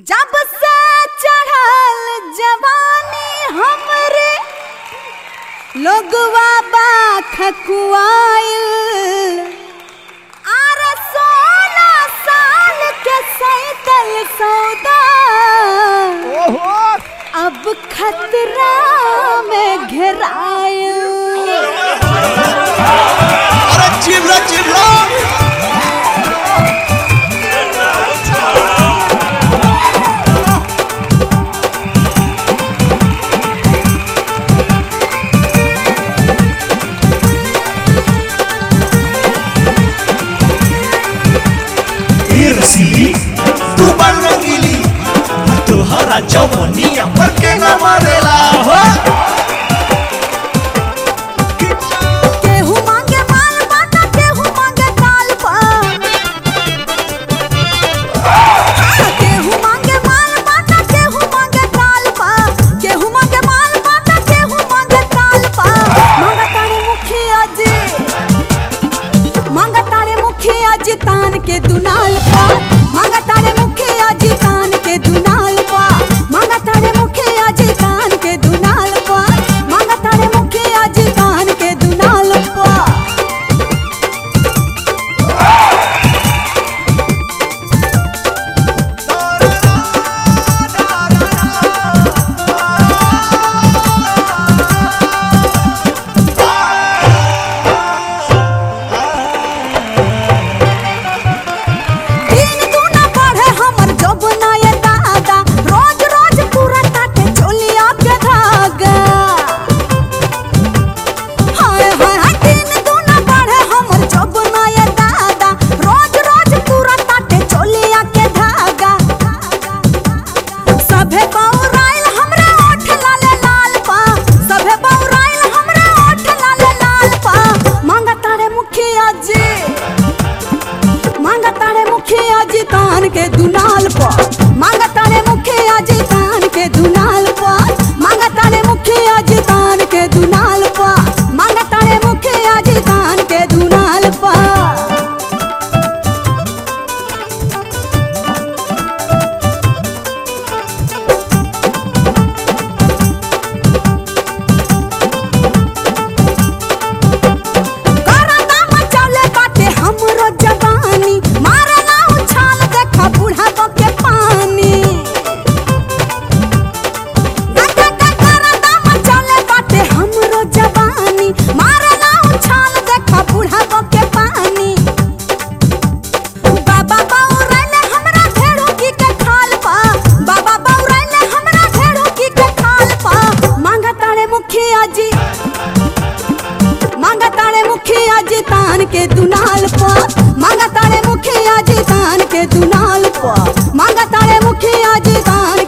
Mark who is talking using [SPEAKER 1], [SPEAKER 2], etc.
[SPEAKER 1] जब से चढ़ल जवानी हमरे लोगवा बा खकुआइल आर सोलह साल के सैतल सौदा
[SPEAKER 2] ओहो
[SPEAKER 1] अब खतरा में घेराइल
[SPEAKER 2] अरे चिल्ला चिल्ला इरसी तू बन रंगीली तुहरा जवनिया पर के न मरेला हो
[SPEAKER 1] केहू मांगे माल बाटा केहू मांगे काल पा केहू मांगे माल बाटा केहू मांगे काल पा केहू मांगे माल बाटा केहू मांगे काल पा मांगा तारे मुखिया जी मांगा तारे मुखिया जी तान के दुनाल पा मांगा तारे मुखिया जी तान के दुनाल पा मांगा तारे मुखिया जी तान के दुनाल पा मांगा तारे मुखिया जी तान के दुनाल पा दिन दूना बढ़े हमर जौबना ये दादा रोज रोज पूरा काटे चोलिया के धागा हाय हाय हाय दिन दूना बढ़े हमर जौबना ये दादा रोज रोज पूरा काटे चोलिया के धागा सभे बौराइल हमरा ओठ लाले लाल पा सभे बौराइल हमरा ओठ लाले लाल पा मांगा तारे मुखिया जी मांगा तारे मुखिया जी तान के दुनाल पर मांगा तारे मुखिया जी तान के दुनाल पर मांगा तारे मुखिया जी तान के दुनाल पर मांगा तारे मुखिया जी तान के दुनाल पर करना मचौले बाटे हमरो जवानी मारना उछाल देखा बुढ़ापा के पानी गटा गटा करना मचौले बाटे हमरो जवानी मारना उछाल देखा बुढ़ापा के पानी बाबा बौराइले हमरा भेड़ो की के खाल पा बाबा बौराइले हमरा भेड़ो की के खाल पा मांगा तारे मुखिया जी मांगा तारे मुखिया जी तान के दुनाल पा मांगा तारे मुखिया जी तान के दुनाल पा मांगा तारे मुखिया जी तान